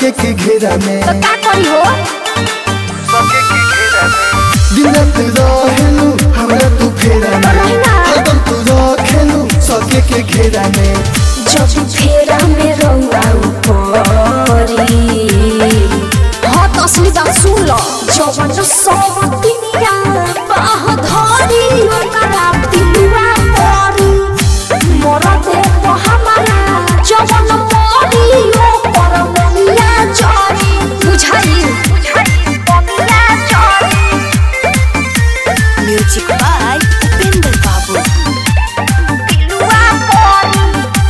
सके के घेरा में तो का करी हो दिन रात रहेलू हमरा तू फेरा में रही ना। हरदम तू रखेलू सके के घेरा में जब फेरा में रहुआ ऊपरी हाँ तो असली बात सुन लो जवन सब दुनिया बाह धरी ओकरा पिलुआ परी मोरा दे तो हमारा जवन मरी ओकर मनिया जरी बुझाई मनिया जरी म्यूजिक बाय उपेंद्र बाबू पिलुआ परी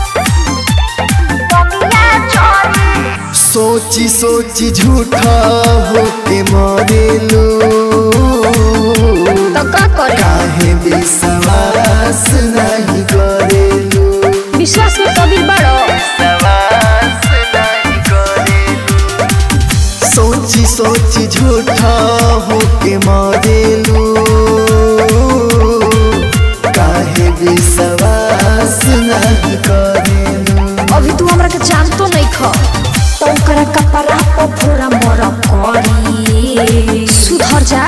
मनिया जरी सोची सोची झूठा होके मरेलू तो का करे काहे विश्वास नहीं करेलू विश्वास में कबीर बड़ो सोची सोची झूठा होके मरेलू काहे विश्वास नहीं करेलू अभी तू हमरा के जानतो नहीं ख तो ओकरा कपड़ा पर पूरा मर करी सुधर जा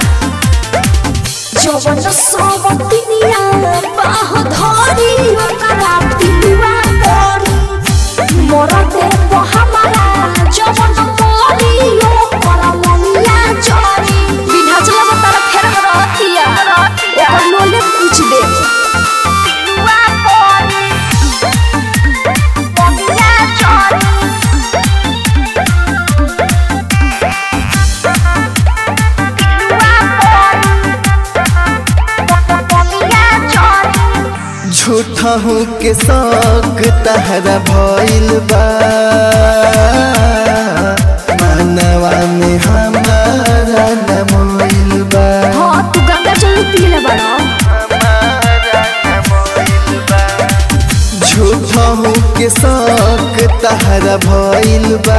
जवन सब दुनिया बाह धरी ओकरा पिलुआ परी मर दे तो हमारा जवन मरी ओकर मनिया जरी बिना चला तारा फेर में रहतिया ओकर लोले पूछ दे पिलुआ परी मनिया जरी झूठा हूँ के शौक तहरा भइल बा मानवा में हमारा न मोइल बा हाँ तू गंगा जल पीले बड़ा झूठा हूँ के शौक तहरा भइल बा